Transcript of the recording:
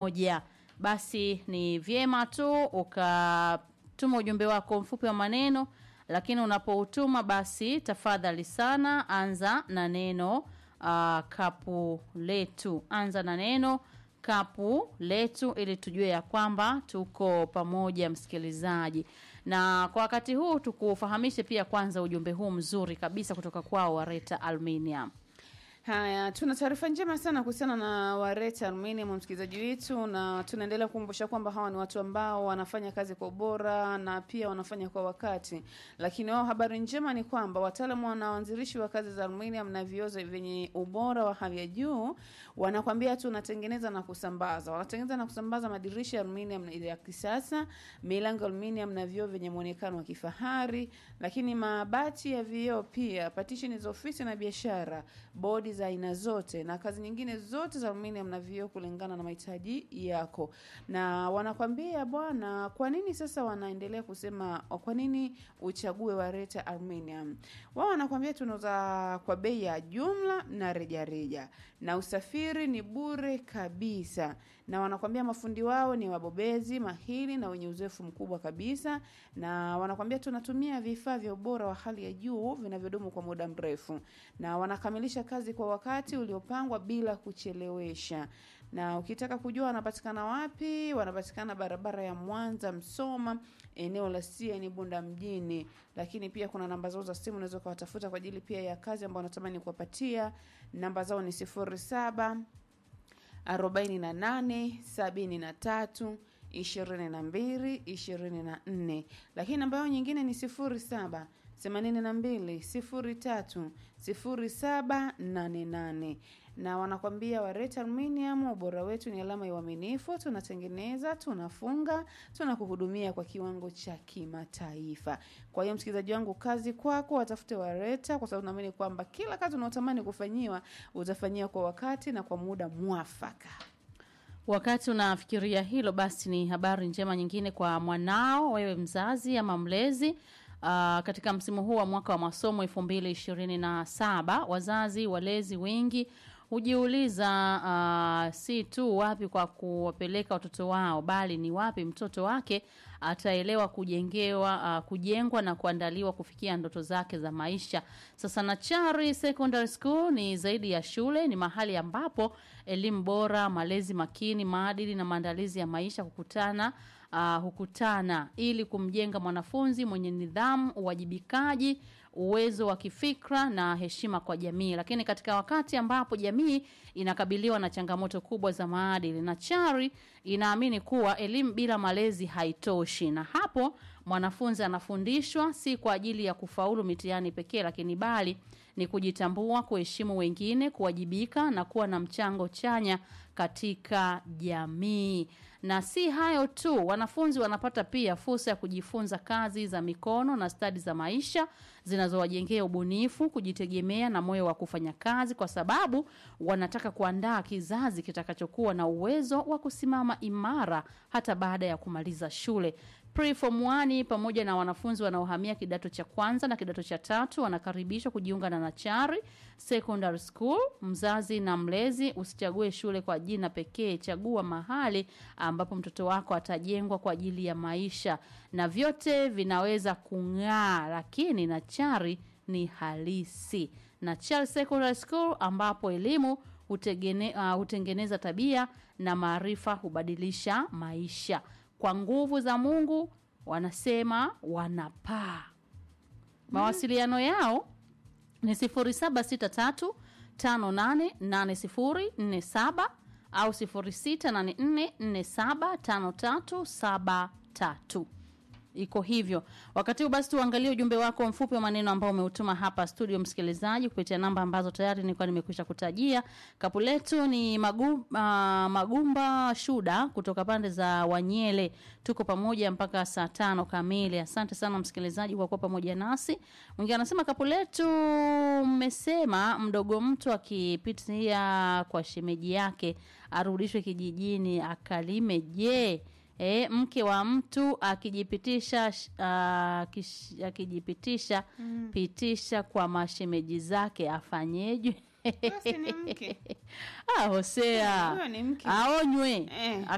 moja. Basi ni vyema tu ukatuma ujumbe wako mfupi wa maneno, lakini unapoutuma basi tafadhali sana anza na neno uh, kapu letu. Anza na neno kapu letu ili tujue ya kwamba tuko pamoja msikilizaji. Na kwa wakati huu tukufahamishe pia kwanza ujumbe huu mzuri kabisa kutoka kwao Wareta Aluminium. Haya, tuna taarifa njema sana kuhusiana na Wareta Aluminium, msikilizaji wetu, na tunaendelea kukumbusha kwamba hawa ni watu ambao wanafanya kazi kwa ubora na pia wanafanya kwa wakati. Lakini wao, habari njema ni kwamba wataalamu na waanzilishi wa kazi za aluminium na viozo vyenye ubora wa hali ya juu wanakwambia tunatengeneza na kusambaza. Wanatengeneza na kusambaza madirisha ya aluminium ya kisasa, milango ya aluminium na vioo vyenye muonekano wa kifahari, lakini mabati ya vioo pia, partition za ofisi na biashara, bodi za aina zote na kazi nyingine zote za aluminium na vioo kulingana na mahitaji yako. Na wanakwambia bwana, kwa nini sasa wanaendelea kusema kwa nini uchague Wareta Aluminium? Wao wanakwambia tunauza kwa bei ya jumla na rejareja reja. Na usafiri ni bure kabisa. Na wanakwambia mafundi wao ni wabobezi, mahiri na wenye uzoefu mkubwa kabisa. Na wanakwambia tunatumia vifaa vya ubora wa hali ya juu vinavyodumu kwa muda mrefu. Na wanakamilisha kazi kwa wakati uliopangwa bila kuchelewesha. Na ukitaka kujua wanapatikana wapi, wanapatikana barabara ya Mwanza Msoma, eneo la CN Bunda mjini. Lakini pia kuna namba zao za simu unaweza ukawatafuta kwa ajili pia ya kazi ambayo wanatamani kuwapatia. Namba zao ni sifuri saba arobaini na nane sabini na tatu ishirini na mbili ishirini na nne lakini namba yao nyingine ni sifuri saba themanini na mbili sifuri tatu sifuri saba nane nane na wanakwambia Wareta Aluminium, ubora wetu ni alama ya uaminifu. Tunatengeneza, tunafunga, tunakuhudumia kwa kiwango cha kimataifa. Kwa hiyo msikilizaji wangu, kazi kwako, watafute Wareta kwa sababu naamini kwamba kila kazi unaotamani kufanyiwa utafanyiwa kwa wakati na kwa muda mwafaka. Wakati unafikiria hilo, basi ni habari njema nyingine kwa mwanao, wewe mzazi ama mlezi. Uh, katika msimu huu wa mwaka wa masomo 2027 wazazi walezi wengi hujiuliza uh, si tu wapi kwa kuwapeleka watoto wao bali ni wapi mtoto wake ataelewa kujengewa uh, kujengwa na kuandaliwa kufikia ndoto zake za maisha. Sasa Nachari Secondary School ni zaidi ya shule, ni mahali ambapo elimu bora, malezi makini, maadili na maandalizi ya maisha kukutana uh, hukutana ili kumjenga mwanafunzi mwenye nidhamu, uwajibikaji, uwezo wa kifikra na heshima kwa jamii. Lakini katika wakati ambapo jamii inakabiliwa na changamoto kubwa za maadili, Nachari inaamini kuwa elimu bila malezi haitoshi, na hapo mwanafunzi anafundishwa si kwa ajili ya kufaulu mitihani pekee, lakini bali ni kujitambua, kuheshimu wengine, kuwajibika na kuwa na mchango chanya katika jamii. Na si hayo tu, wanafunzi wanapata pia fursa ya kujifunza kazi za mikono na stadi za maisha zinazowajengea ubunifu, kujitegemea na moyo wa kufanya kazi, kwa sababu wanataka kuandaa kizazi kitakachokuwa na uwezo wa kusimama imara hata baada ya kumaliza shule. Preform 1 pamoja na wanafunzi wanaohamia kidato cha kwanza na kidato cha tatu wanakaribishwa kujiunga na Nachari Secondary School. Mzazi na mlezi, usichague shule kwa jina pekee, chagua mahali ambapo mtoto wako atajengwa kwa ajili ya maisha, na vyote vinaweza kung'aa, lakini Nachari ni halisi. Nachari Secondary School ambapo elimu hutegene, uh, hutengeneza tabia na maarifa hubadilisha maisha kwa nguvu za Mungu wanasema wanapaa. Mawasiliano yao ni 0763 588047 au 0684475373. Iko hivyo. Wakati huu basi tuangalie ujumbe wako mfupi wa maneno ambao umeutuma hapa studio, msikilizaji, kupitia namba ambazo tayari nilikuwa nimekwisha kutajia. Kapu letu ni magu, uh, Magumba Shuda kutoka pande za Wanyele. Tuko pamoja mpaka saa tano kamili. Asante sana msikilizaji kwa kuwa pamoja nasi. Mwingine anasema kapu letu, mmesema mdogo mtu akipitia kwa shemeji yake arudishwe kijijini akalime. Je, E, mke wa mtu akijipitisha uh, kish, akijipitisha mm. pitisha kwa mashemeji zake afanyeje? Basi ni mke. ah, Hosea Huyo ni mke. aonywe Eh.